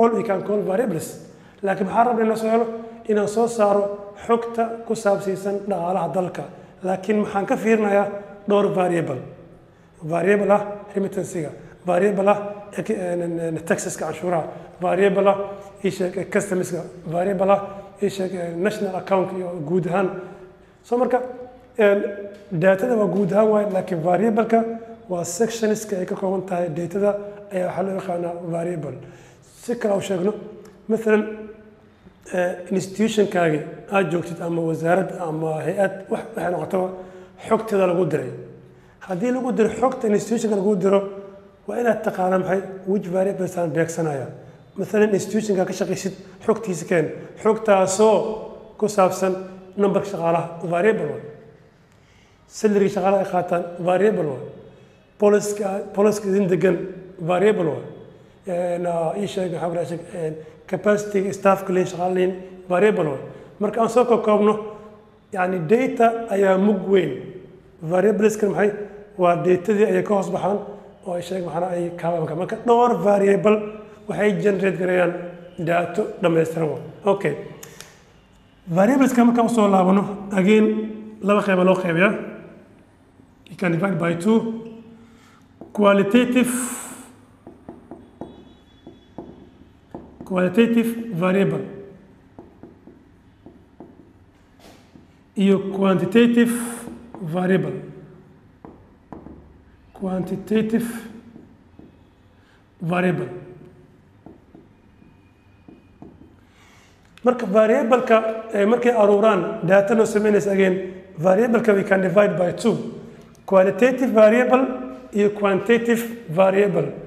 all we can call variables laakiin maxaa rabna inaan soo helo inaan soo saaro xogta ku saabsiisan dhaqaalaha dalka laakiin maxaan ka fiirinayaa dhowr variable variable ah remittancyga variable ah taxeska canshuuraha variable ah isheeg customska variable ah isheeg national account iyo guud ahaan so marka datada waa guud ahaan waaye laakiin variableka waa sectionska ay ka kooban tahay datada ayaa waxaa loo yaqaanaa variable si kale u sheegno maalan institutionkaagi aad joogtid ama wasaarad ama hay-ad wax waxay noqotaba xogteeda lagu diray haddii lagu diro xogta institutionka lagu diro waa inaad taqaana maxay which variables aan beegsanaya maalan institutionka ka shaqaysid xogtiisa keen xogtaasoo ku saabsan numberka shaqaalaha variable waa salary shaqaalaha ay qaataan variable waa poliska poliska idin degan variable waa ii sheeg maxaa ku sheeg capacity staffka lein shaqaale lein variable waa marka aan soo koobno yani data ayaa mug weyn variableskan maxay waa datadii ayay ka hoos baxaan oo ay sheeg maxana ay kaabanka marka dhowr variable waxay generate garayaan daato dhammaystiran wa okay variableska markaan usoo laabano again laba qeyba loo qeybiyaa you can divide by two qualitative qualitative variable iyo quantitative variable quantitative variable marka variableka markay aruuraan data noo samaynaysa again variableka we can divide by two qualitative variable iyo quantitative variable